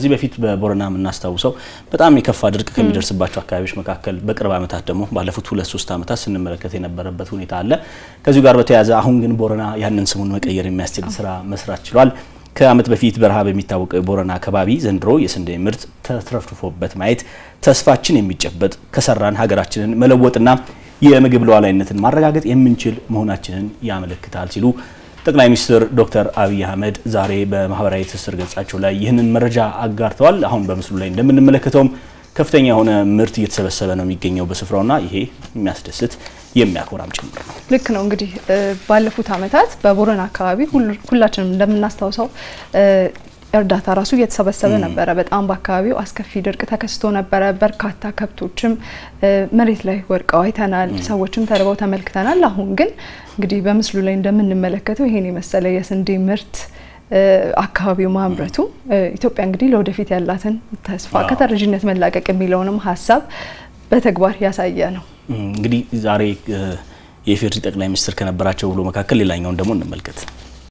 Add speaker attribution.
Speaker 1: ከዚህ በፊት በቦረና የምናስታውሰው በጣም የከፋ ድርቅ ከሚደርስባቸው አካባቢዎች መካከል በቅርብ ዓመታት ደግሞ ባለፉት ሁለት ሶስት ዓመታት ስንመለከት የነበረበት ሁኔታ አለ። ከዚሁ ጋር በተያያዘ አሁን ግን ቦረና ያንን ስሙን መቀየር የሚያስችል ስራ መስራት ችሏል። ከዓመት በፊት በረሃብ የሚታወቀው የቦረና አካባቢ ዘንድሮ የስንዴ ምርት ተትረፍርፎበት ማየት ተስፋችን የሚጨበጥ ከሰራን ሀገራችንን መለወጥና የምግብ ሉዓላዊነትን ማረጋገጥ የምንችል መሆናችንን ያመለክታል ሲሉ ጠቅላይ ሚኒስትር ዶክተር አብይ አህመድ ዛሬ በማህበራዊ ትስስር ገጻቸው ላይ ይህንን መረጃ አጋርተዋል። አሁን በምስሉ ላይ እንደምንመለከተውም ከፍተኛ የሆነ ምርት እየተሰበሰበ ነው የሚገኘው በስፍራውና ይሄ የሚያስደስት የሚያኮራም ጭምር ነው።
Speaker 2: ልክ ነው። እንግዲህ ባለፉት ዓመታት በቦረና አካባቢ ሁላችንም እንደምናስታውሰው እርዳታ ራሱ እየተሰበሰበ ነበረ። በጣም በአካባቢው አስከፊ ድርቅ ተከስቶ ነበረ። በርካታ ከብቶችም መሬት ላይ ወድቀው አይተናል። ሰዎችም ተርበው ተመልክተናል። አሁን ግን እንግዲህ በምስሉ ላይ እንደምንመለከተው ይሄን የመሰለ የስንዴ ምርት አካባቢው ማምረቱ ኢትዮጵያ እንግዲህ ለወደፊት ያላትን ተስፋ ከተረጂነት መላቀቅ የሚለውንም ሀሳብ በተግባር ያሳየ ነው።
Speaker 1: እንግዲህ ዛሬ የኢፌዴሪ ጠቅላይ ሚኒስትር ከነበራቸው ውሎ መካከል ሌላኛውን ደግሞ እንመልከት።